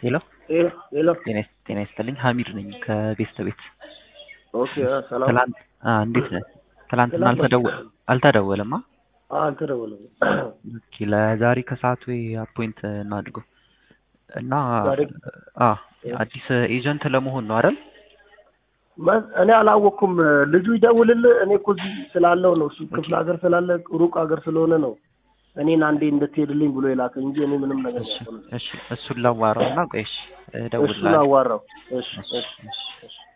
ሄሎ ሄሎ ጤና ይስ- ጤና ይስጥልኝ ሀሚድ ነኝ ከቤስት ቤት ኦኬ ሰላም ትላንት አ እንዴት ነህ ትላንትና ትላንት አልተደወ- አልተደወለም አ አልተደወለም ኦኬ ለዛሬ ከሰዓት ወይ አፖይንት እናድርገው እና ዛሬ? አ አዲስ ኤጀንት ለመሆን ነው አይደል መ- እኔ አላወቅኩም ልጁ ይደውልልህ እኔ እኮ እዚህ ስላለው ነው እሱ ክፍለ ሀገር ስላለ ሩቅ ሀገር ስለሆነ ነው እኔን አንዴ እንድትሄድልኝ ብሎ የላከ እንጂ እኔ ምንም ነገር እሺ ያውቀው ነገር እሺ እሱን ላዋራው እና ቆይ እሺ እሱን እደውልልሃለሁ አዋራው እሺ እሺ እሺ እሺ